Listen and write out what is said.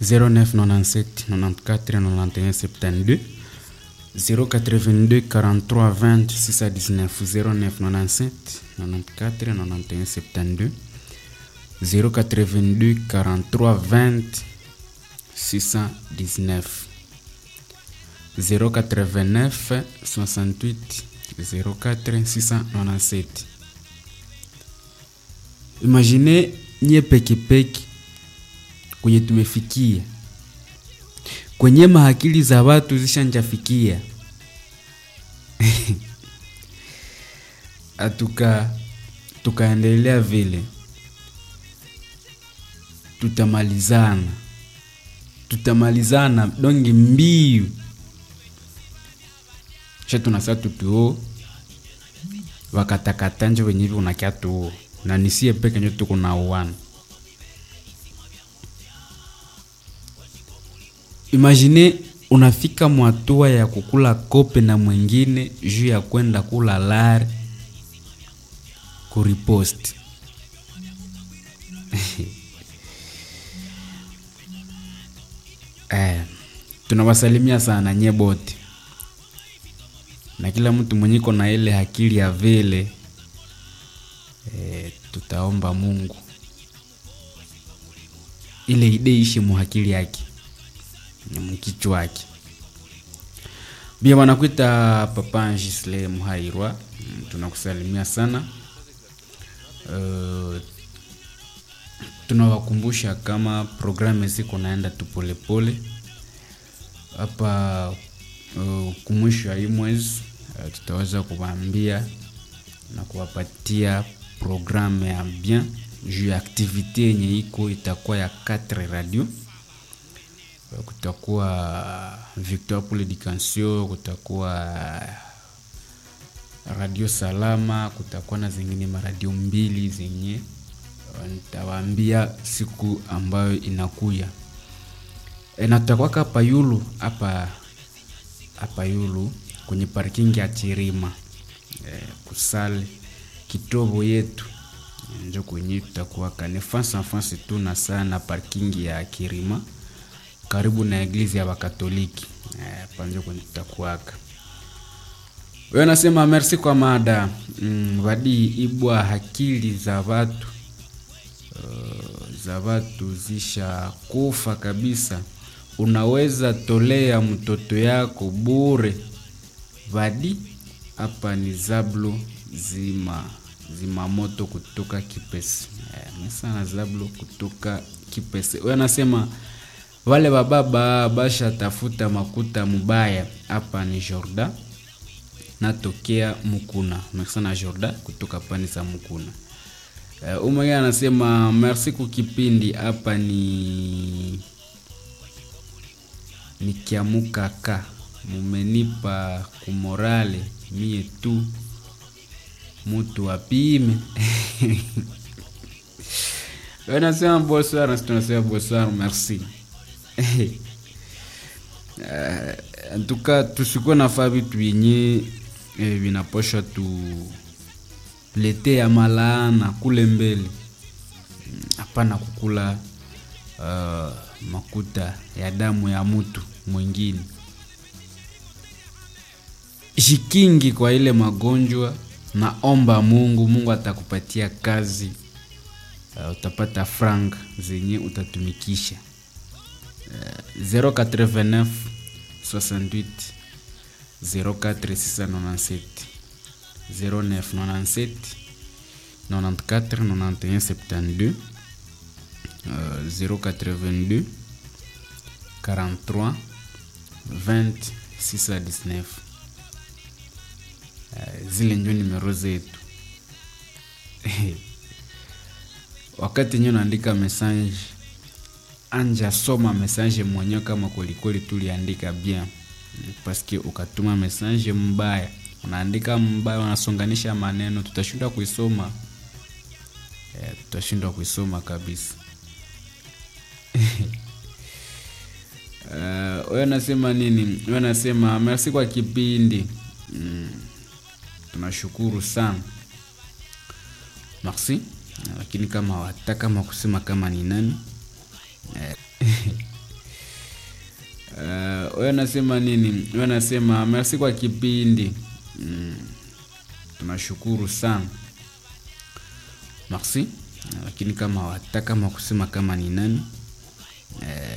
0997 94 91 72 082 43 20 619 0997 94 91 72 082 43 20 619 089 68 04 697 imagine nye pekepeke kwenye tumefikia kwenye mahakili za watu zishanjafikia atuka tukaendelea vile tutamalizana tutamalizana dongi mbiu sha tunasa tutuo wakatakata nje wenye hivi unakia tuo na nisie peke njo tuko na uwana imagine unafika mwatua ya kukula kope na mwingine juu ya kwenda kula lari kuripost eh, tunawasalimia sana nye bote na kila mtu mwenyeko na ile akili ya vile eh, tutaomba Mungu ile ide ishe muhakili yake mkichwa wake bia wanakuita papa Gisle Muhairwa mm, tunakusalimia sana uh, tunawakumbusha kama programu ziko naenda tu polepole hapa uh, kumwisho ya hii mwezi uh, tutaweza kuwaambia na kuwapatia programu ya bien juu ya aktivite yenye iko itakuwa ya 4 radio kutakuwa Victoire pour l'Education, kutakuwa Radio Salama, kutakuwa na zingine maradio mbili zenye nitawaambia siku ambayo inakuya. E, na tutakuwa hapa Yulu hapa hapa Yulu kwenye parking ya Chirima e, kusale kitobo yetu njo kwenye tutakuwa kane fansa fansi tu na sana parking ya Kirima karibu na eglise ya Wakatoliki eh, panjo kwenye tutakuwaka. Wewe nasema merci kwa mada mm, wadi ibwa akili za watu uh, za watu zisha kufa kabisa. Unaweza tolea mtoto yako bure vadi. Hapa ni Zablo zima zima moto kutoka Kipese eh, mesana Zablo kutoka Kipese. Wewe nasema wale bababa basha tafuta makuta mubaya. Hapa ni Jorda natokea Mukuna. Merci na Jorda kutoka pani za Mukuna. Uh, umwe anasema merci kukipindi. Hapa ni nikiamukaka mumenipa kumorale mie tu mutu apime anasema bonsoir, nasi tunasema bonsoir, merci Uh, antuka tusikuwe nafaa vitu yenye eh, vinaposha tu letea malaana kule mbele hapana, mm, kukula uh, makuta ya damu ya mtu mwingine. Shikingi kwa ile magonjwa, naomba Mungu, Mungu atakupatia kazi uh, utapata frank zenye utatumikisha 089 68 04 697 0997 94 91 72 082 43 20 619 zile njo nimero zetu wakati nyo naandika message anja soma message mwenyewe kama kwelikweli tuliandika bien paske ukatuma message mbaya unaandika mbaya unasonganisha maneno tutashindwa kuisoma e, tutashindwa kuisoma kabisa wewe uh, nasema nini wewe nasema merci kwa kipindi mm, tunashukuru sana merci lakini kama wataka kama kusema kama ni nani wewe nasema nini wewe nasema merci kwa kipindi mm. tunashukuru sana merci lakini kama wataka kama kusema kama ni nani eh,